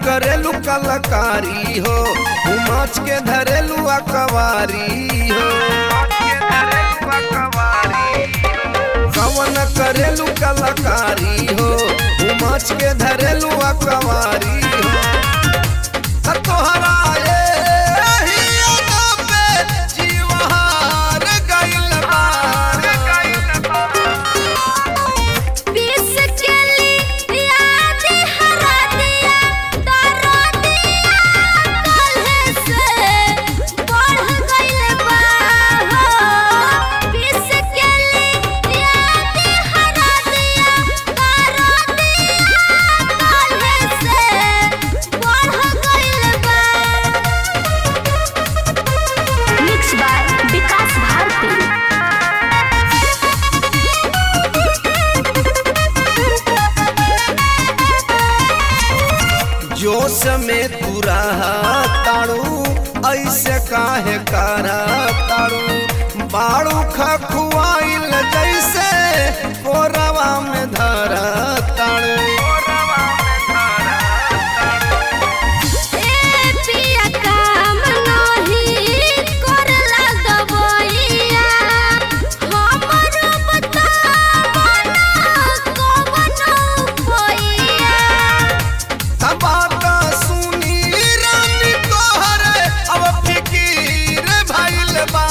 करेलू कलाकारी हो उमच के धरेलू अकवारी हो कवन करेलू कलाकारी हो उमच के धरेलू अकवारी हो त तोहरा एही अदा पे जीवहार गइल बा पीस के ली याद हरा दिया तारा दिया काल्हे से बढ़ गइल बा हो पीस के ली याद हरा दिया तारा दिया काल्हे से बढ़ गइल बा मिक्स बाय विकास भारती जोश में तू रहा ताड़ू ऐसे काहे करा ताड़ू बाड़ू खखुआइल जैसे कोरवा में धरा ताड़ू ए पिया काम नाही करला दवइया हमर बतावा ना कवन उपाइया तबात सुनी रानी तोहरे अब फिकीर भइल बा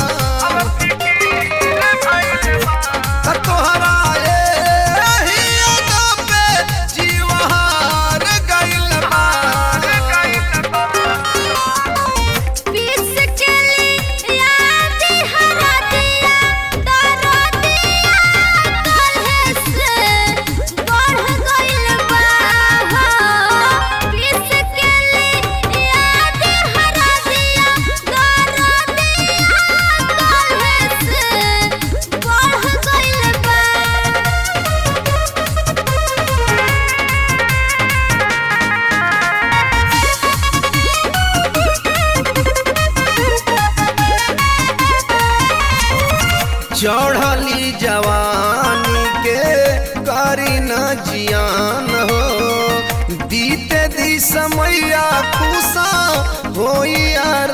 त तोहरा एही अदा पे जीवहार गइल बा पीस के ली याद हरा दिया तारा दिया काल्हे से बढ़ गइल बा हो पीस के ली याद हरा दिया तारा दिया काल्हे से बढ़ गइल बा चढ़ली जवानी के करी न जियान हो दीते दी समैया खुशा होई यार